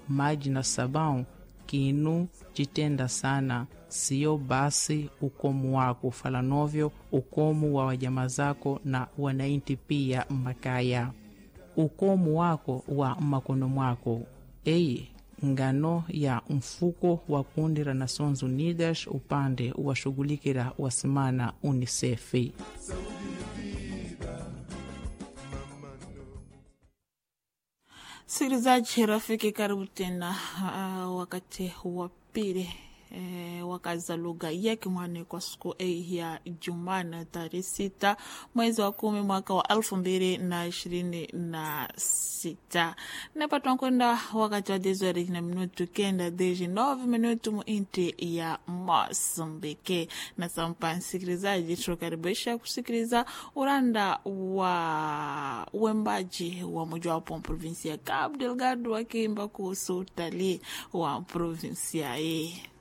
maji na sabão kinu chitenda sana siyo basi ukomu wako fala novyo ukomu wa wajama zako na wanainti pia makaya ukomu wako wa makono mwako eye ngano ya mfuko wa kundi la Nações Unidas upande washughulikira wasimana UNICEF. Msikilizaji rafiki, karibu tena uh, wakati wa pili E, wakaza lugha ya Kimwani kwa siku hii ya Jumana tarehe sita mwezi wa kumi mwaka wa elfu mbili na ishirini na sita napatwa kwenda wakati wa dezori na minutu kenda deji nove minutu muinti ya Mosambike na sampa msikilizaji, tunakaribisha kusikiliza uranda wa uembaji wa mojawapo provinsia ya Cabo Delgado wakiimba kuhusu utalii wa provinsia hii.